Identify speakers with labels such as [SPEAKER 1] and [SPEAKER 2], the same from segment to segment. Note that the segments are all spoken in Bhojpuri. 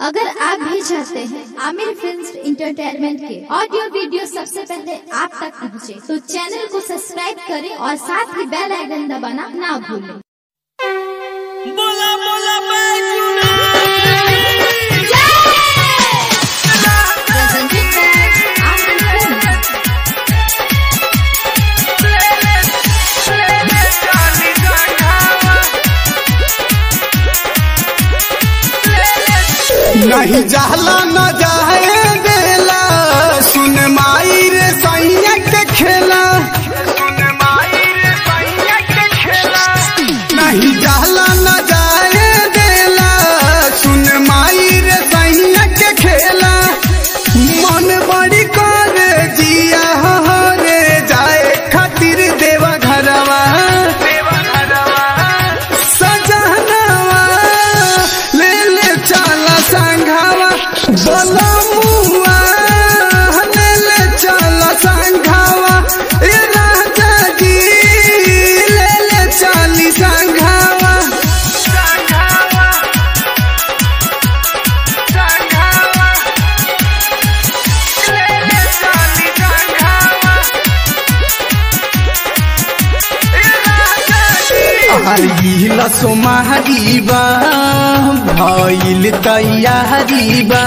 [SPEAKER 1] अगर आप भी चाहते हैं आमिर फिल्म इंटरटेनमेंट के ऑडियो वीडियो सबसे पहले आप तक पहुंचे, तो चैनल को सब्सक्राइब करें और साथ ही बेल आइकन दबाना ना भूलें
[SPEAKER 2] बोला बोला बैजुना
[SPEAKER 1] Presented by Amir Films.
[SPEAKER 3] नहीं जाला न जाए देला सुन माई रे सैया के खेला नहीं जाला न जाए देला सुन माई रे सैया के खेला मन बड़ी करे जिया हो रे जाए खातिर देवा घरवा सजनवा ले ले चला संघावा बोला मुआ ले ले चला संघावा ए राजा जी ले ले चली संघावा आइल सोमारीबा भइल तैयारीबा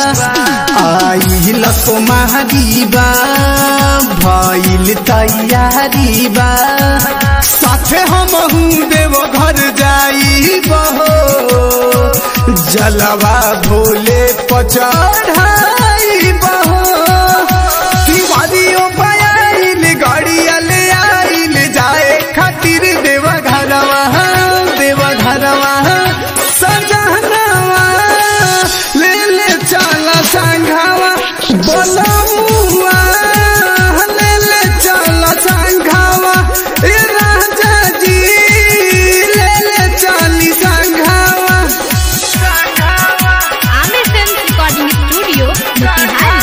[SPEAKER 3] आइल सोमारीबा भइल तैयारीबा साथे हमहू देव घर जाइबा जलवा भोले पचढ़ाइबा तिवारियों पायल गाड़िया ले आइल जाए खातिर देवा घरवा देवा घरवा सजनवा ले ले चला संघावा बोला मुआ ले ले चला संघावा ए राजा जी ले ले चली संघावा
[SPEAKER 4] Aamir film recording studio Motihari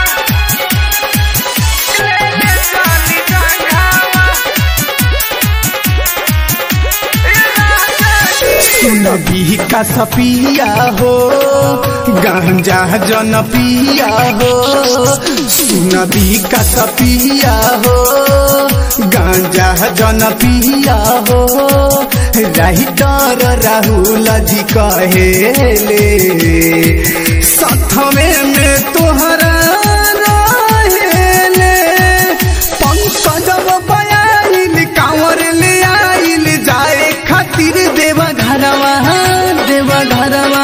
[SPEAKER 3] सुनबी का सपिया हो गांजा जन पिया हो सुनबी का सपिया हो गांजा जन पिया हो राइटर राहुल जी कहेले सथमे में तोहरा रहेले पंकजब बयाइल कांवर ले आइल जाए खातिर देवा घरवा देवा घरवा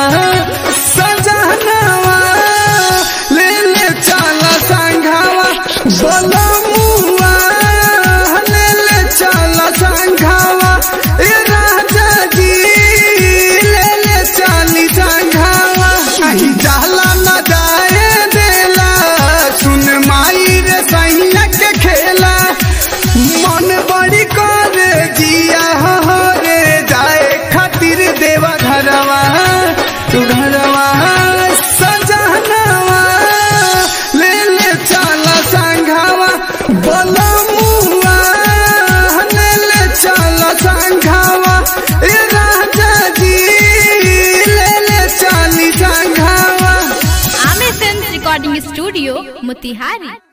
[SPEAKER 3] सजनवा ले ले चला संघावा बोला मुआ ले ले चला संघावा ए राजा जी ले ले चली संघावा कहीं जाला न जाए देला सुन माई रे सैया के खेला मन बड़ी करे जिया हो रे जाए खातिर देवा घरवा तू घरवा सजनवा ले ले चला संघावा बोला मुआ ले ले चला संघावा ए राजा जी ले ले चली संघावा
[SPEAKER 4] Aamir film recording studio Motihari